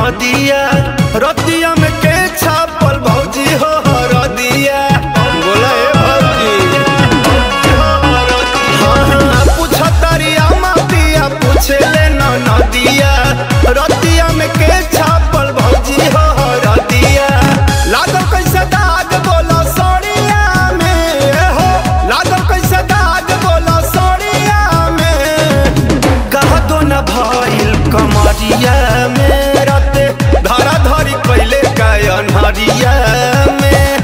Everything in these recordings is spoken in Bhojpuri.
नदिया रतिया में के छापल भौजी हो रदिया बोला ए भौजी हाँ हाँ पूछतारिया मातिया पूछे ले न नदिया रतिया में के छापल भौजी हो रदिया लागल कैसे दाग बोला सड़िया में हो लागल कैसे दाग बोला सड़िया में कह दो न भइल कमरिया में राते धरा धरी कैले कायन हरिया में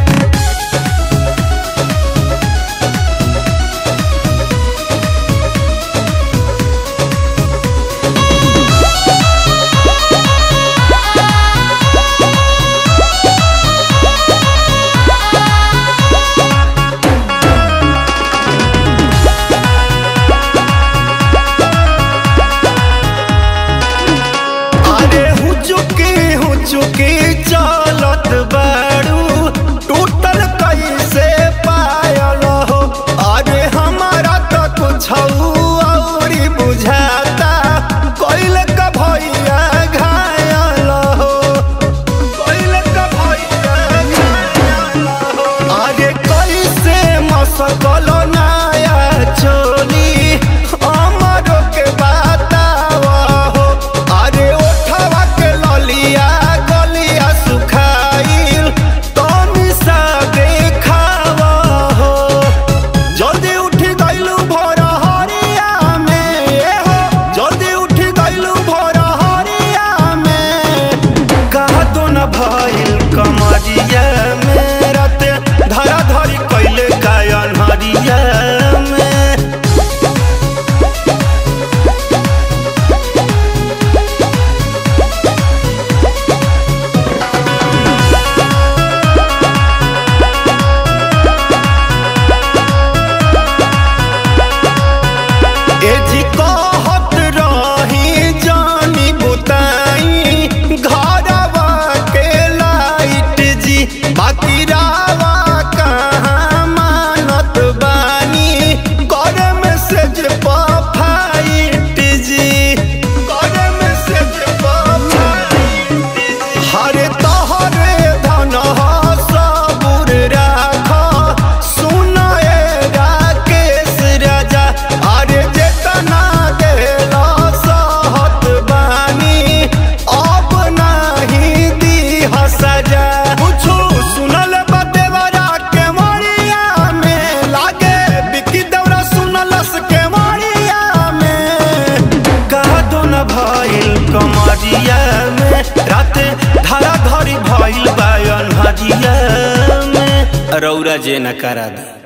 अरे हुचुकी हुचुकी चलत बाड़ू टूटल कैसे पायल हो अरे हमारा तो कुछ औरी बुझाता कैल का भैया घायल हो कैल का भैया घायल हो अरे कैसे मसकल नया चोली अमरो के बतावा हो अरे ओठवा के ललिया गलिया सुखाइल तनी सा देखावा हो जल्दी उठी गइलू भोर हरिया में ए हो जल्दी उठी गइलू भोर हरिया में कहा तो न भइल कमरिया में राते धरा धरी कैले कायन हरिया में ए जी कहत रही जानी बुताई घरवा के लाइट जी बाकी रावा कहाँ मानत बानी कर मैसेज फाइट जी कर मैसेज फाइट जी हरे तोहरे धन सबुर राख सुनए राकेश राजा अरे जेतना देला सहत बानी अब नहीं दी सजा कुछो सुनल बदेवरा के मरिया में लागे बिकी दौरा सुनलस के मरिया में कहा दो न भइल कमरिया में राते धरा धरी भइल बायन हरिया में रौरा जे न करा दा